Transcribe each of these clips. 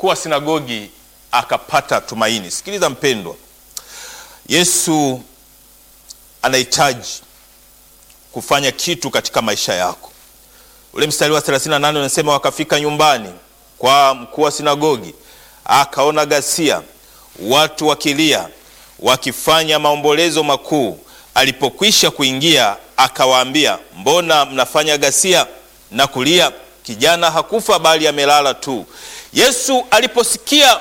mkuu wa sinagogi akapata tumaini. Sikiliza mpendwa, Yesu anahitaji kufanya kitu katika maisha yako. Ule mstari wa 38 unasema, wakafika nyumbani kwa mkuu wa sinagogi, akaona ghasia, watu wakilia, wakifanya maombolezo makuu. Alipokwisha kuingia, akawaambia, mbona mnafanya ghasia na kulia? Kijana hakufa bali amelala tu. Yesu aliposikia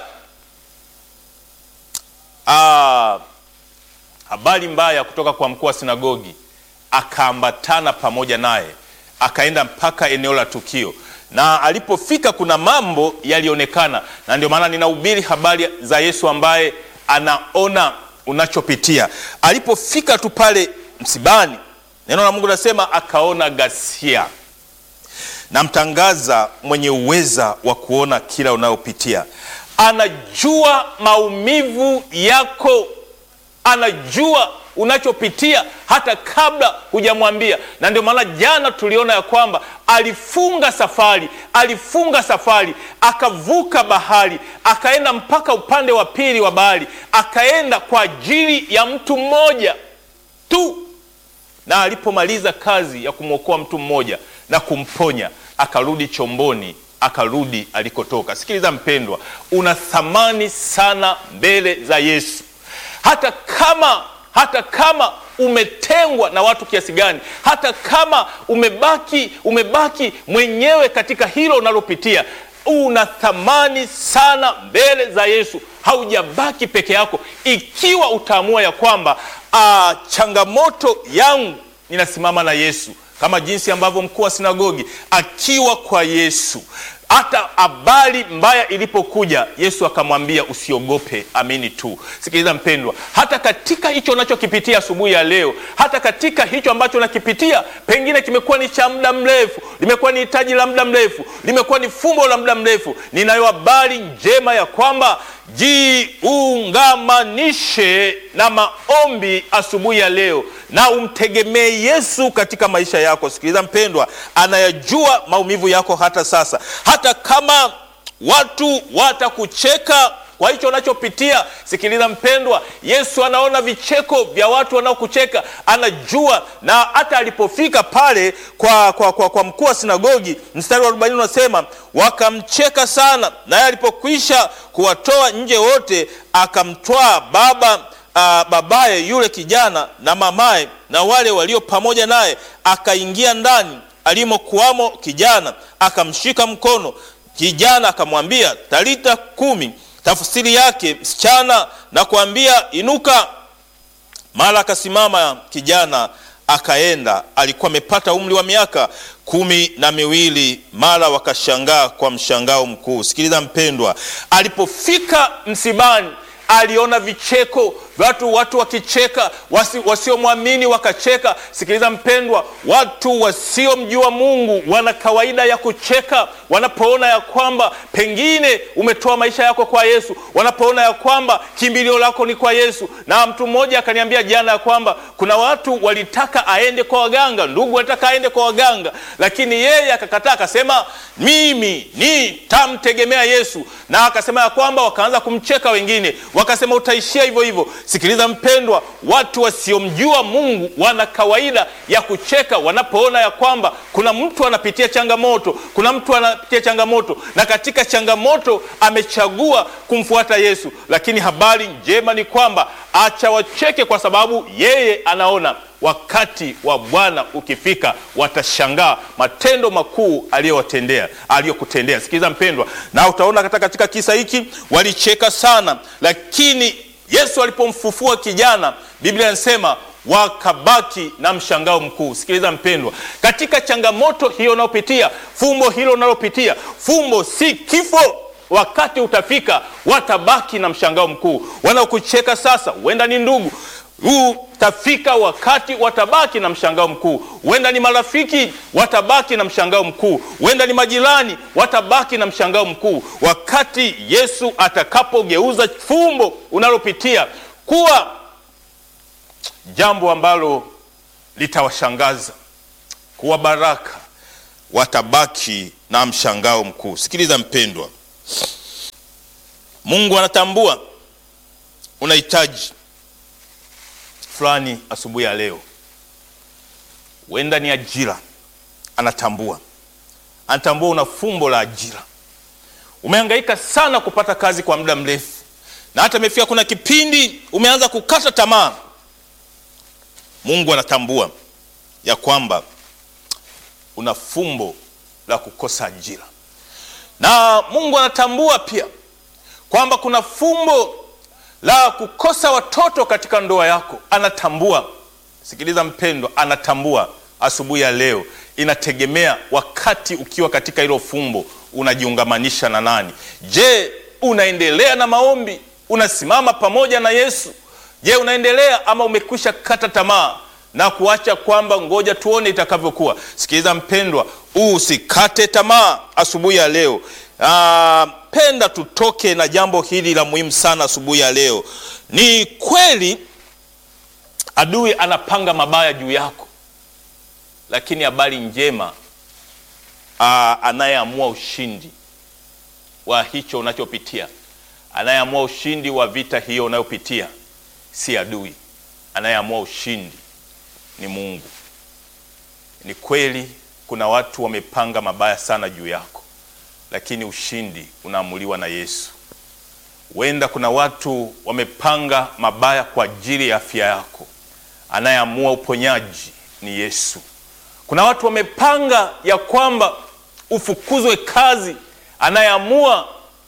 aa, habari mbaya kutoka kwa mkuu wa sinagogi, akaambatana pamoja naye, akaenda mpaka eneo la tukio, na alipofika kuna mambo yalionekana, na ndio maana ninahubiri habari za Yesu ambaye anaona unachopitia. Alipofika tu pale msibani, neno la Mungu nasema akaona ghasia. Namtangaza mwenye uweza wa kuona kila unayopitia. Anajua maumivu yako, anajua unachopitia hata kabla hujamwambia, na ndio maana jana tuliona ya kwamba alifunga safari, alifunga safari, akavuka bahari, akaenda mpaka upande wa pili wa bahari, akaenda kwa ajili ya mtu mmoja tu, na alipomaliza kazi ya kumwokoa mtu mmoja na kumponya, akarudi chomboni, akarudi alikotoka. Sikiliza mpendwa, una thamani sana mbele za Yesu, hata kama hata kama umetengwa na watu kiasi gani, hata kama umebaki umebaki mwenyewe katika hilo unalopitia, una thamani sana mbele za Yesu. Haujabaki peke yako, ikiwa utaamua ya kwamba a, changamoto yangu ninasimama na Yesu, kama jinsi ambavyo mkuu wa sinagogi akiwa kwa Yesu hata habari mbaya ilipokuja, Yesu akamwambia usiogope, amini tu. Sikiliza mpendwa, hata katika hicho unachokipitia asubuhi ya leo, hata katika hicho ambacho unakipitia, pengine kimekuwa ni cha muda mrefu, limekuwa ni hitaji la muda mrefu, limekuwa ni fumbo la muda mrefu, ninayo habari njema ya kwamba jiungamanishe na maombi asubuhi ya leo na umtegemee Yesu katika maisha yako. Sikiliza mpendwa, anayajua maumivu yako hata sasa, hata kama watu watakucheka kwa hicho unachopitia. Sikiliza mpendwa, Yesu anaona vicheko vya watu wanaokucheka, anajua. Na hata alipofika pale kwa, kwa, kwa, kwa mkuu wa sinagogi, mstari wa arobaini unasema wakamcheka sana, naye alipokwisha kuwatoa nje wote, akamtwaa baba Uh, babaye yule kijana na mamaye na wale walio pamoja naye, akaingia ndani alimokuwamo kijana, akamshika mkono kijana, akamwambia talita kumi, tafsiri yake msichana, na kuambia inuka. Mara akasimama kijana, akaenda. Alikuwa amepata umri wa miaka kumi na miwili. Mara wakashangaa kwa mshangao mkuu. Sikiliza mpendwa, alipofika msibani aliona vicheko watu watu wakicheka, wasi, wasiomwamini wakacheka. Sikiliza mpendwa, watu wasiomjua Mungu wana kawaida ya kucheka wanapoona ya kwamba pengine umetoa maisha yako kwa Yesu, wanapoona ya kwamba kimbilio lako ni kwa Yesu. Na mtu mmoja akaniambia jana ya kwamba kuna watu walitaka aende kwa waganga, ndugu walitaka aende kwa waganga, lakini yeye akakataa, akasema mimi nitamtegemea Yesu, na akasema ya kwamba wakaanza kumcheka wengine, wakasema utaishia hivyo hivyo. Sikiliza mpendwa, watu wasiomjua Mungu wana kawaida ya kucheka wanapoona ya kwamba kuna mtu anapitia changamoto, kuna mtu anapitia changamoto, na katika changamoto amechagua kumfuata Yesu. Lakini habari njema ni kwamba acha wacheke, kwa sababu yeye anaona wakati wa Bwana ukifika, watashangaa matendo makuu aliyowatendea aliyokutendea. Sikiliza mpendwa, na utaona hata katika kisa hiki walicheka sana, lakini Yesu alipomfufua kijana, Biblia inasema wakabaki na mshangao mkuu. Sikiliza mpendwa, katika changamoto hiyo unayopitia, fumbo hilo unalopitia, fumbo si kifo. Wakati utafika, watabaki na mshangao mkuu. Wanaokucheka sasa, huenda ni ndugu utafika wakati watabaki na mshangao mkuu. Huenda ni marafiki watabaki na mshangao mkuu, huenda ni majirani watabaki na mshangao mkuu, wakati Yesu atakapogeuza fumbo unalopitia kuwa jambo ambalo litawashangaza, kuwa baraka, watabaki na mshangao mkuu. Sikiliza mpendwa, Mungu anatambua unahitaji fulani asubuhi ya leo, huenda ni ajira. Anatambua, anatambua una fumbo la ajira. Umehangaika sana kupata kazi kwa muda mrefu, na hata imefika kuna kipindi umeanza kukata tamaa. Mungu anatambua ya kwamba una fumbo la kukosa ajira, na Mungu anatambua pia kwamba kuna fumbo la kukosa watoto katika ndoa yako. Anatambua. Sikiliza mpendwa, anatambua. Asubuhi ya leo inategemea wakati ukiwa katika hilo fumbo unajiungamanisha na nani? Je, unaendelea na maombi? Unasimama pamoja na Yesu? Je, unaendelea ama umekwisha kata tamaa na kuacha kwamba ngoja tuone itakavyokuwa? Sikiliza mpendwa, usikate tamaa asubuhi ya leo. Aa, penda tutoke na jambo hili la muhimu sana asubuhi ya leo. Ni kweli adui anapanga mabaya juu yako, lakini habari njema, anayeamua ushindi wa hicho unachopitia, anayeamua ushindi wa vita hiyo unayopitia si adui. Anayeamua ushindi ni Mungu. Ni kweli kuna watu wamepanga mabaya sana juu yako lakini ushindi unaamuliwa na Yesu. Huenda kuna watu wamepanga mabaya kwa ajili ya afya yako, anayeamua uponyaji ni Yesu. Kuna watu wamepanga ya kwamba ufukuzwe kazi, anayeamua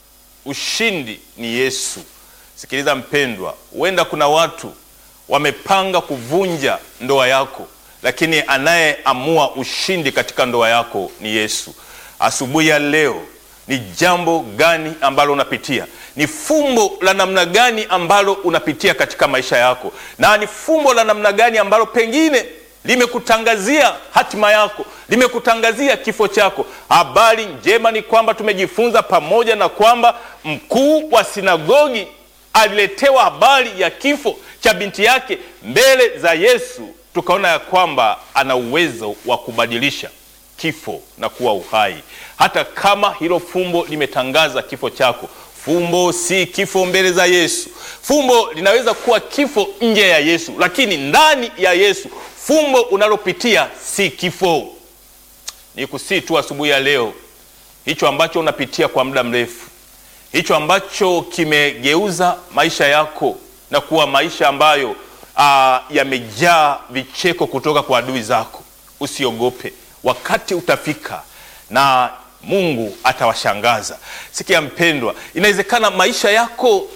ushindi ni Yesu. Sikiliza mpendwa, huenda kuna watu wamepanga kuvunja ndoa yako, lakini anayeamua ushindi katika ndoa yako ni Yesu. Asubuhi ya leo ni jambo gani ambalo unapitia? Ni fumbo la namna gani ambalo unapitia katika maisha yako, na ni fumbo la namna gani ambalo pengine limekutangazia hatima yako, limekutangazia kifo chako? Habari njema ni kwamba tumejifunza pamoja na kwamba mkuu wa sinagogi aliletewa habari ya kifo cha binti yake mbele za Yesu, tukaona ya kwamba ana uwezo wa kubadilisha kifo na kuwa uhai. Hata kama hilo fumbo limetangaza kifo chako, fumbo si kifo mbele za Yesu. Fumbo linaweza kuwa kifo nje ya Yesu, lakini ndani ya Yesu fumbo unalopitia si kifo. Ni kusii tu asubuhi ya leo, hicho ambacho unapitia kwa muda mrefu, hicho ambacho kimegeuza maisha yako na kuwa maisha ambayo yamejaa vicheko kutoka kwa adui zako, usiogope. Wakati utafika na Mungu atawashangaza. Sikia mpendwa, inawezekana maisha yako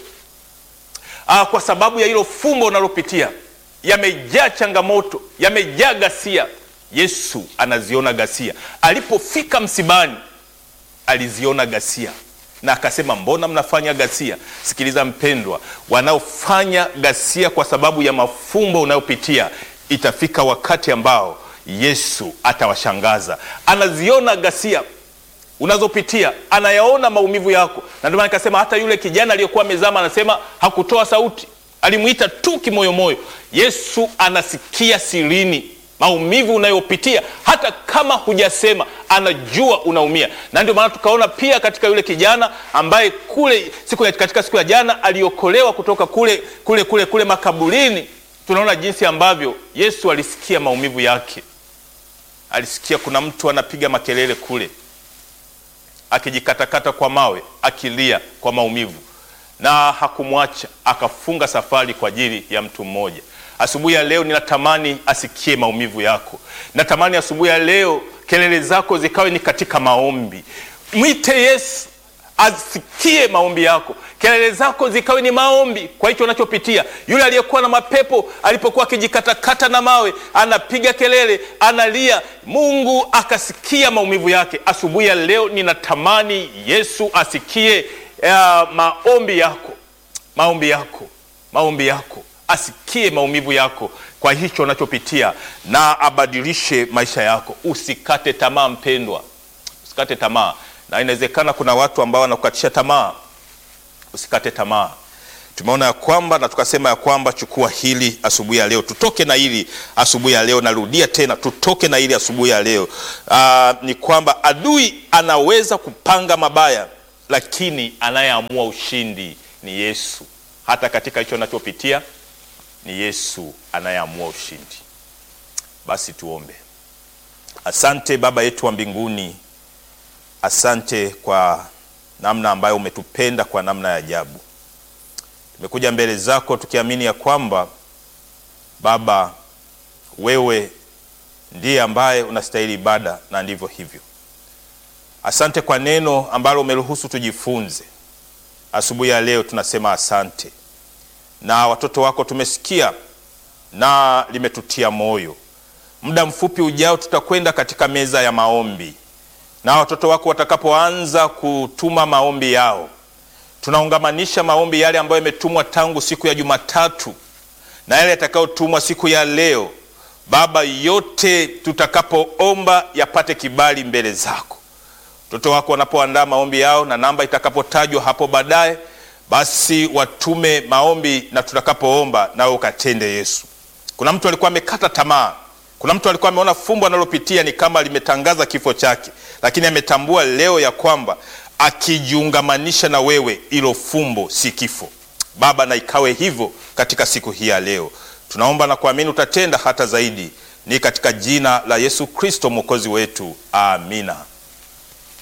aa, kwa sababu ya hilo fumbo unalopitia yamejaa changamoto, yamejaa ghasia. Yesu anaziona ghasia. Alipofika msibani, aliziona ghasia na akasema, mbona mnafanya ghasia? Sikiliza mpendwa, wanaofanya ghasia kwa sababu ya mafumbo unayopitia, itafika wakati ambao Yesu atawashangaza. Anaziona ghasia unazopitia, anayaona maumivu yako, na ndio maana nikasema hata yule kijana aliyekuwa amezama, anasema hakutoa sauti, alimwita tu kimoyomoyo. Yesu anasikia sirini maumivu unayopitia, hata kama hujasema, anajua unaumia. Na ndio maana tukaona pia katika yule kijana ambaye kule siku ya, katika siku ya jana aliokolewa kutoka kule kule kule kule makaburini, tunaona jinsi ambavyo Yesu alisikia maumivu yake alisikia kuna mtu anapiga makelele kule, akijikatakata kwa mawe, akilia kwa maumivu, na hakumwacha, akafunga safari kwa ajili ya mtu mmoja. Asubuhi ya leo ninatamani asikie maumivu yako. Natamani asubuhi ya leo kelele zako zikawe ni katika maombi. Mwite Yesu asikie maombi yako, kelele zako zikawe ni maombi kwa hicho unachopitia. Yule aliyekuwa na mapepo alipokuwa akijikatakata na mawe, anapiga kelele, analia, Mungu akasikia maumivu yake. Asubuhi ya leo ninatamani Yesu asikie uh, maombi yako, maombi yako, maombi yako, asikie maumivu yako kwa hicho unachopitia na abadilishe maisha yako. Usikate tamaa mpendwa, usikate tamaa na inawezekana kuna watu ambao wanakukatisha tamaa. Usikate tamaa. Tumeona ya kwamba na tukasema ya kwamba chukua hili asubuhi ya leo, tutoke na hili asubuhi ya leo. Narudia tena, tutoke na hili asubuhi ya leo. Aa, ni kwamba adui anaweza kupanga mabaya lakini anayeamua ushindi ni Yesu. Hata katika hicho anachopitia ni Yesu anayeamua ushindi. Basi tuombe. Asante Baba yetu wa mbinguni, asante kwa namna ambayo umetupenda kwa namna ya ajabu. Tumekuja mbele zako tukiamini ya kwamba Baba, wewe ndiye ambaye unastahili ibada na ndivyo hivyo. Asante kwa neno ambalo umeruhusu tujifunze asubuhi ya leo. Tunasema asante, na watoto wako tumesikia na limetutia moyo. Muda mfupi ujao tutakwenda katika meza ya maombi, na watoto wako watakapoanza kutuma maombi yao, tunaungamanisha maombi yale ambayo yametumwa tangu siku ya Jumatatu na yale yatakayotumwa siku ya leo. Baba, yote tutakapoomba yapate kibali mbele zako. Watoto wako wanapoandaa maombi yao na namba itakapotajwa hapo baadaye, basi watume maombi na tutakapoomba nawe ukatende. Yesu, kuna mtu alikuwa amekata tamaa, kuna mtu alikuwa ameona fumbo analopitia ni kama limetangaza kifo chake, lakini ametambua leo ya kwamba akijiungamanisha na wewe, ilo fumbo si kifo. Baba, na ikawe hivyo katika siku hii ya leo. Tunaomba na kuamini utatenda hata zaidi, ni katika jina la Yesu Kristo mwokozi wetu, amina.